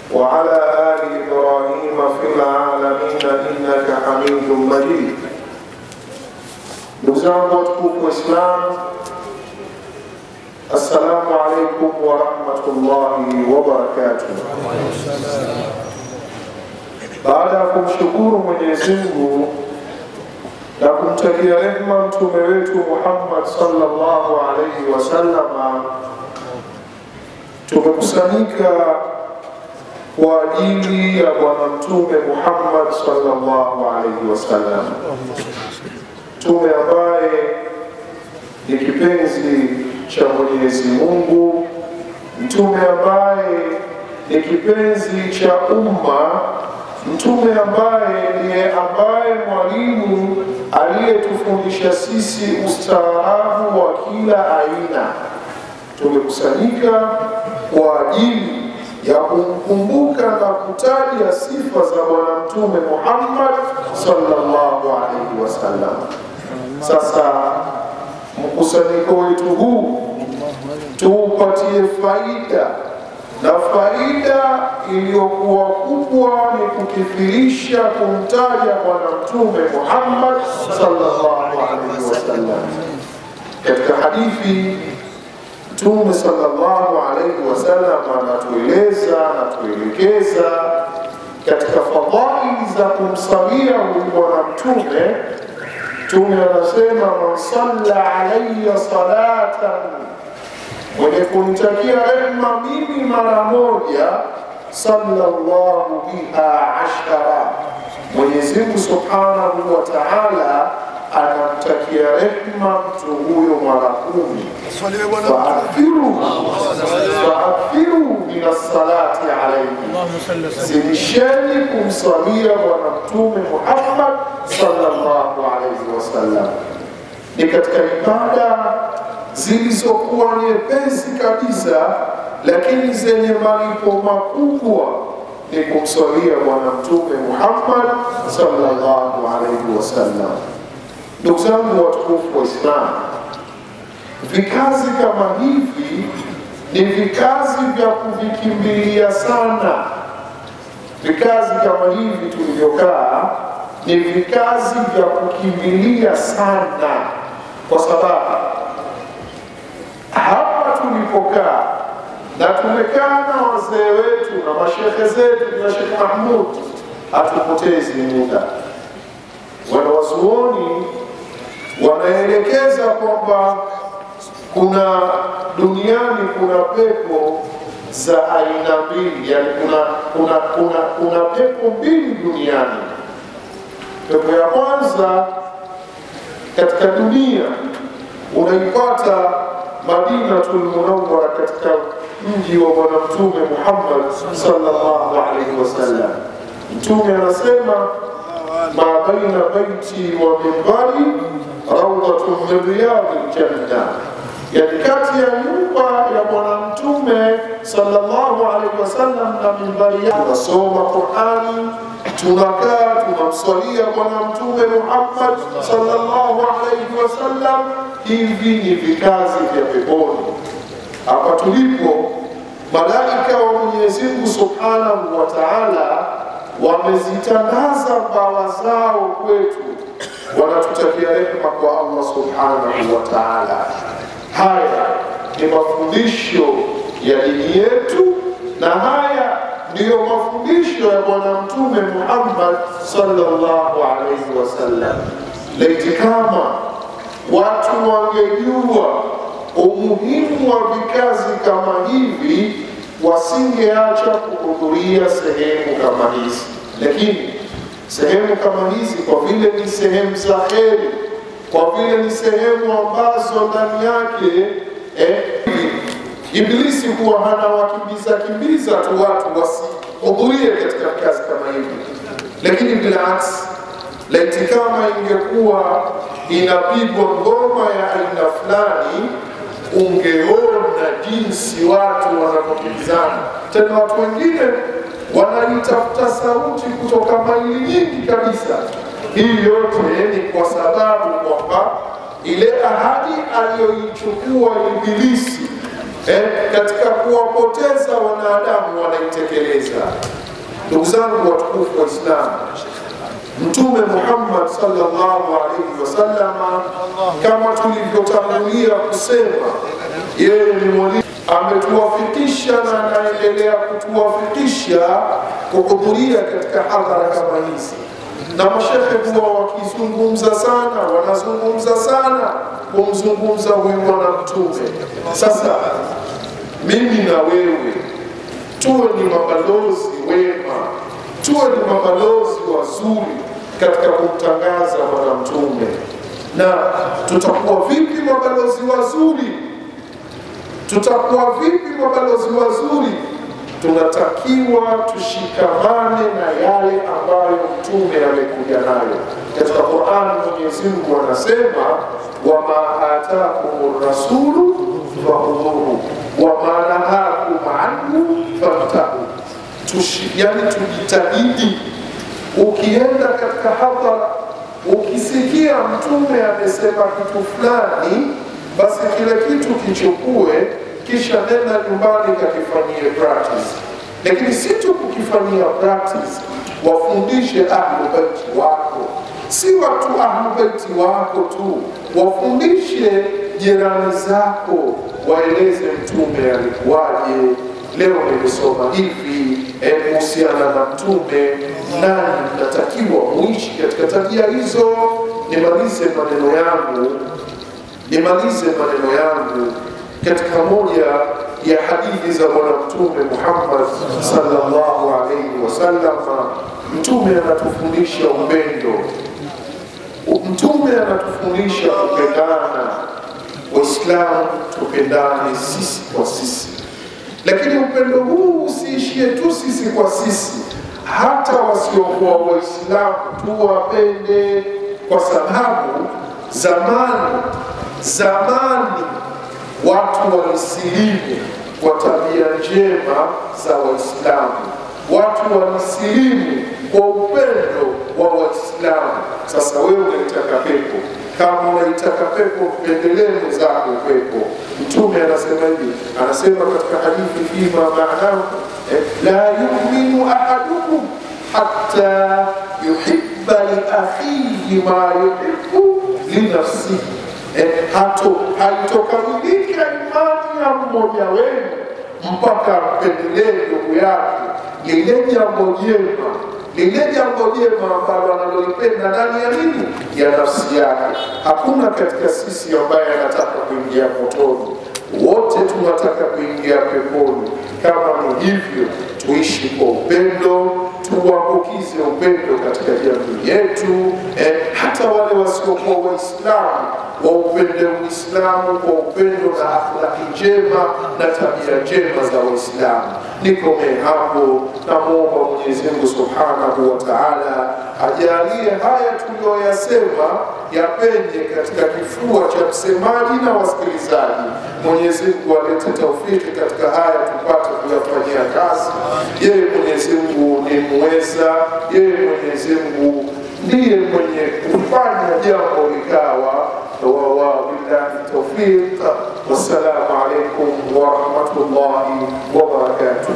وعلى آل إبراهيم في العالمين إنك حميد مجيد ndugu zangu watukufu Waislamu, assalamu alaikum warahmatullahi wabarakatuh. Baada ya kumshukuru Mwenyezi Mungu na kumtakia rehma mtume wetu Muhammad sallallahu alaihi wasallama, tumekusanyika kwa ajili ya Bwana Mtume Muhammad sallallahu alaihi wasallam, mtume ambaye ni kipenzi cha Mwenyezi Mungu, mtume ambaye ni kipenzi cha umma, mtume ambaye ndiye ambaye mwalimu aliyetufundisha sisi ustaarabu wa kila aina. Tumekusanyika kwa ajili ya kumkumbuka na kutaja sifa za Bwana Mtume Muhammad sallallahu alaihi wasallam. Sasa mkusanyiko wetu huu tuupatie faida, na faida iliyokuwa kubwa ni kukithirisha kumtaja Bwana Mtume Muhammad sallallahu alaihi wasallam. Katika hadithi Mtume sallallahu alaihi wasallam anatueleza anatuelekeza katika fadhaili za kumsalia huyu bwana mtume. Mtume anasema man salla alaya salatan, mwenye kunitakia rehma mimi mara moja, sallallahu biha ashara, Mwenyezi Mungu subhanahu wa taala anamtakia rehma mtu huyo mara kumi. Faakhiru faakhiru min assalati alaihi, zidisheni kumswalia Bwana Mtume Muhammad sallallahu alaihi wasallam. Ni katika ibada zilizokuwa nyepesi kabisa, lakini zenye malipo makubwa ni kumswalia Bwana Mtume Muhammad sallallahu alaihi wasallam. Ndugu zangu watukufu wa Islam, vikazi kama hivi ni vikazi vya kuvikimbilia sana. Vikazi kama hivi tulivyokaa ni vikazi vya kukimbilia sana, kwa sababu hapa tulipokaa na tumekaa na wazee wetu na mashehe zetu na Sheikh Mahmud, hatupotezi muda. Wanawazuoni wanaelekeza kwamba kuna duniani kuna pepo za aina mbili, yani kuna, kuna, kuna, kuna pepo mbili duniani. Pepo ya kwanza katika dunia unaipata Madinatul Munawwara, katika mji wa Bwana Mtume Muhammad sallallahu alaihi wasallam. Mtume anasema ma baina baiti wa mimbari raudhatun min riyadil janna, yani kati ya nyumba ya Bwana Mtume sallallahu alaihi wasallam na mimbari yake tunasoma Qurani, tunakaa tunamswalia Bwana Mtume Muhammad sallallahu alaihi wasallam. Hivi ni vikazi vya peponi. Hapa tulipo, malaika wa Mwenyezi Mungu subhanahu wa taala wamezitandaza mbawa zao kwetu, wanatutakia rehema kwa Allah subhanahu wa taala. Haya ni mafundisho ya dini yetu, na haya ndiyo mafundisho ya Bwana Mtume Muhammad sallallahu alaihi wasallam. Laiti kama watu wangejua umuhimu wa vikazi kama hivi wasingeacha kuhudhuria sehemu kama hizi, lakini sehemu kama hizi kwa vile ni sehemu za heri, kwa vile ni sehemu ambazo ndani yake eh, Ibilisi huwa hana wakimbiza kimbiza tu watu wasihudhurie katika kazi kama hivi, lakini bilaks, laiti kama ingekuwa inapigwa ngoma ya aina fulani ungeona jinsi watu wanavyokimbizana. Tena watu wengine wanaitafuta sauti kutoka maili nyingi kabisa. Hii yote ni kwa sababu kwamba ile ahadi aliyoichukua Ibilisi eh, katika kuwapoteza wanadamu wanaitekeleza. kutekeleza. Ndugu zangu watukufu wa Islamu, Mtume Muhammad sallallahu alaihi wasallama, kama tulivyotangulia kusema, yeye ni mwalimu, ametuwafikisha na anaendelea kutuwafikisha kuhudhuria katika hadhara kama hizi, na mashehe huwa wakizungumza sana, wanazungumza sana kumzungumza huyu bwana Mtume. Sasa mimi na wewe tuwe ni mabalozi wema, tuwe ni mabalozi wazuri katika kumtangaza bwana Mtume. Na tutakuwa vipi mabalozi wazuri? Tutakuwa vipi mabalozi wazuri? Tunatakiwa tushikamane na yale ambayo Mtume amekuja nayo. Katika Qur'an Mwenyezi Mungu anasema wama atakum rasulu fakhudhuhu wama nahakum anhu fantahu. Yani tujitahidi, ukienda katika hadhara ukisikia Mtume amesema kitu fulani, basi kile kitu kichukue, kisha nenda nyumbani kakifanyie practice. Lakini si tu kukifanyia practice, wafundishe ahlu baiti wako, si watu ahlu baiti wako tu, wafundishe jirani zako, waeleze Mtume alikuwaje. Leo nimesoma hivi kuhusiana na Mtume, nani mnatakiwa muishi katika tabia hizo. Nimalize maneno yangu, nimalize maneno yangu katika moja ya hadithi za Bwana Mtume Muhammad sallallahu alaihi wasallam. Mtume anatufundisha upendo, Mtume anatufundisha kupendana. Waislamu tupendane sisi kwa sisi, lakini upendo huu usiishie tu sisi kwa sisi, hata wasiokuwa Waislamu tuwapende, kwa sababu zamani zamani watu walisilimu kwa tabia njema za Waislamu, watu walisilimu kwa upendo wa Waislamu. Sasa wewe unaitaka pepo, kama unaitaka pepo, mpendelee mwenzako pepo. Mtume anasema hivi, anasema katika hadithi fima maanahu eh, la yuminu ahadukum hatta yuhibba liakhihi ma yuhibbu linafsihi Eh, hato haitokamilika imani ya mmoja wenu mpaka mpendelee ndugu yake lile jambo jema, lile jambo jema ambalo analolipenda ndani ya nini, ya nafsi yake. Hakuna katika sisi ambaye anataka kuingia motoni, wote tunataka kuingia peponi. Kama ni hivyo, tuishi kwa upendo, tuambukize upendo katika jamii yetu. Eh, hata wale wasiokuwa Waislamu waupende Uislamu kwa upendo na akhlaki njema na tabia njema za Waislamu. Nikomee hapo, namwomba Mwenyezi Mungu subhanahu wa taala ajalie haya tuliyoyasema yapenye katika kifua cha msemaji na wasikilizaji. Mwenyezi Mungu alete taufiki katika haya tupate kuyafanyia kazi. Yeye Mwenyezi Mungu ni muweza, yeye Mwenyezi Mungu ndiye mwenye kufanya jambo likawa وبالله التوفيق والسلام عليكم ورحمة الله وبركاته